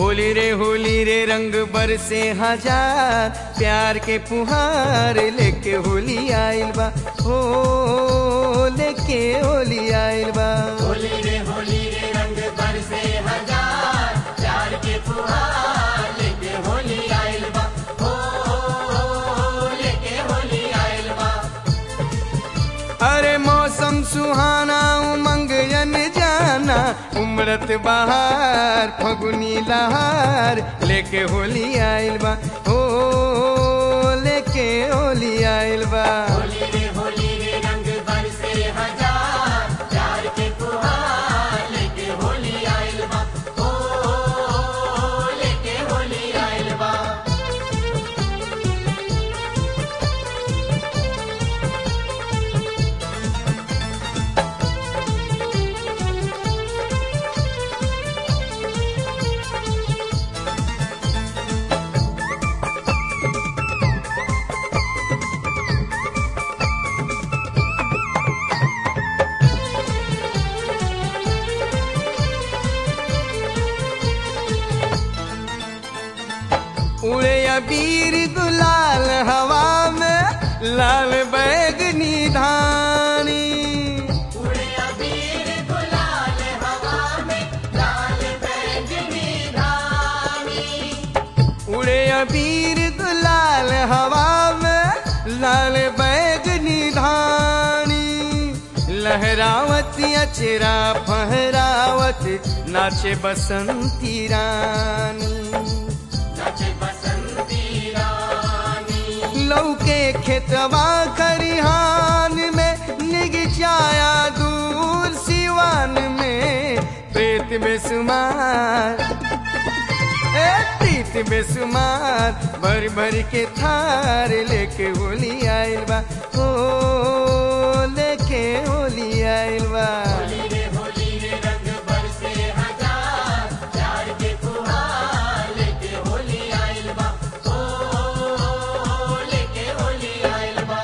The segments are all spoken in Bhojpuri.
होली रे होली रे रंग बरसे हजार प्यार के पुहार लेके होली आइल बा हो लेके होली आइल बा होली रे होली रे रंग बरसे हजार प्यार के फुहार लेके होली आइल बा हो लेके होली आइल बा अरे मौसम सुहाना उमंग जन जाना उमरत बहार फगुनी लहार लेके होली आइल बा हो लेके होली आइल बा होली रे होली रे रंग बरसे हजार प्यार के फुहार लेके होली आइल बा हो लेके होली आइल बा उड़े अबीर गुलाल हवा में लाल बैगनी धानी उड़े अबीर गुलाल हवा में लाल बैंगनी धानी उड़े अबीर गुलाल हवा में लाल बैगनी धानी लहरावत अचरा फहरावत नाचे बसंती रानी नाचे बसंती रानी लौके खेतवा खरिहान में निग जाया दूर सिवान में प्रेत बेसुमार ए प्रीत बेसुमार भर भर के थार लेके होली आइल बा ओ लेके होली आइल बा होली रे होली रे रंग बरसे हजार प्यार के फुहार लेके होली आइल बा ओ लेके होली आइल बा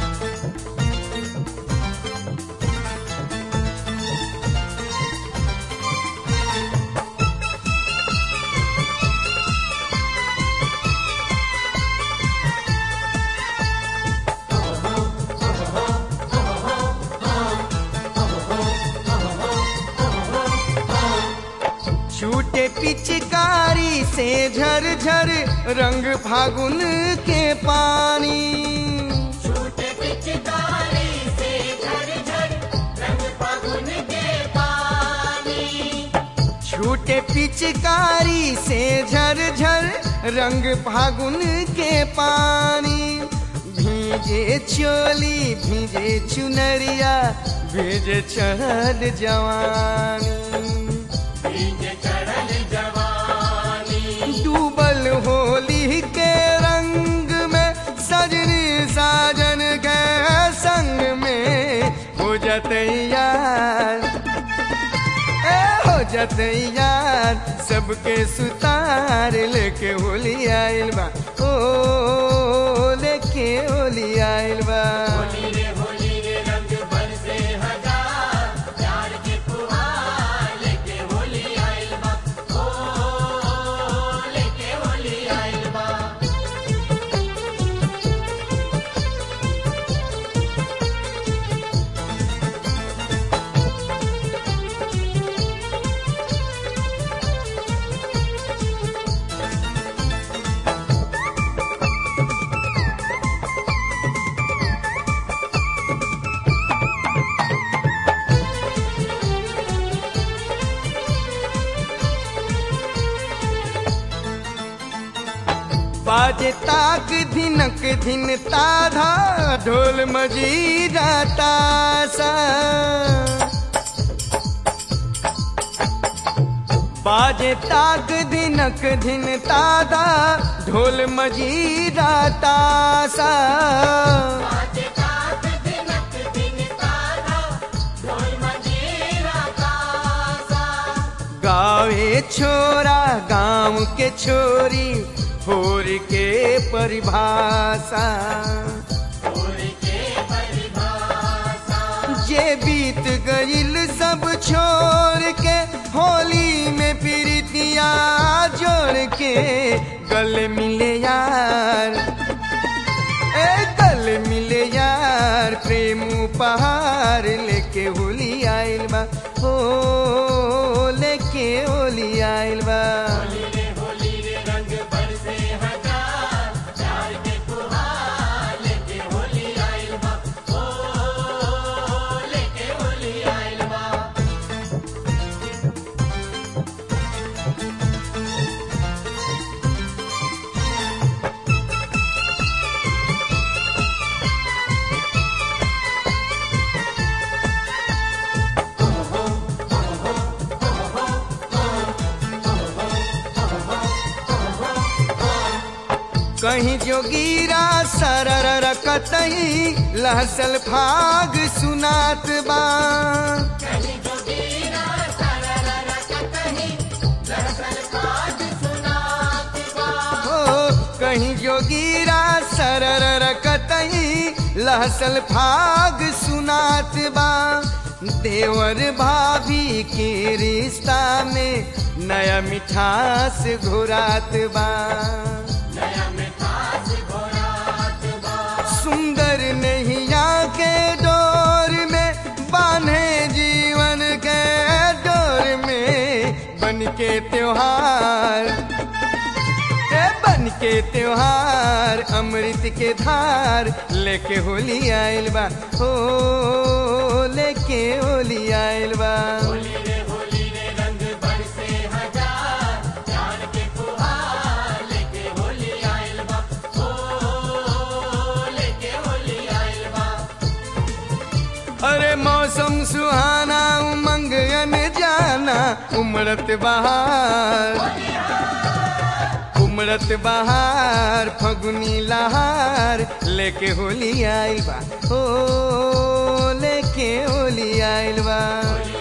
छूटे पिचकारी से झर झर रंग फागुन के पानी छूटे पिचकारी से झर झर रंग फागुन के पानी छूटे पिचकारी से झर झर रंग फागुन के पानी भीजे चोली भीजे चुनरिया भीजे चढ़ल जवानी भीगे चढ़ल जवानी डूबल होली के रंग में सजनी साजन के संग में हो जतैयार ए हो जतैयार सबके सुतार लेके होली आइल बा ओ लेके होली आइल बा होली रे होली रे रंग बरसे हजार प्यार के फुहार लेके होली आइल बा ओ लेके होली आइल बा बाजे ताक धिनक धिन ताधा ढोल मजीरा तासा बाजे ताक धिनक धिन ताधा ढोल मजीरा तासा आज रात दिनक दिन तारा ढोल मंजीरा तासा गावे छोरा गांव के छोरी होर के परिभाषा और के परिभाषा जे बीत गईल सब छोड़ के होली में प्रीतिया जो जोड़ के गले मिले यार ए गले मिले यार प्रेम उपहार लेके होली आइल बा हो लेके होली आइल बा होली रे होली रे रंग बरसे हजार प्यार के फुहार लेके होली आइल बा ओ लेके होली आइल बा कहीं जोगीरा सरर कतही लहसल फाग सुनात बा कहीं जोगीरा सरर कतही लहसल फाग सुनात बा हो कहीं जोगीरा सरर कतही लहसल फाग सुनात बा देवर भाभी के रिश्ता में नया मिठास घुरात बा नया मिठास घोरात बा सुंदर नैया के डोर में बांधे जीवन के डोर में बन के त्योहार ए बन के त्योहार अमृत के धार लेके होली आइल बा हो लेके होली आइल बा होली रे होली रे रंग बरसे हजार प्यार के फुहार लेके होली आइल बा ओ लेके होली आइल बा अरे मौसम सुहाना उमंग अन जाना उमड़त बहार उमड़त बहार फगुनी लहार लेके होली आइल बा हो लेके होली आइल बा होली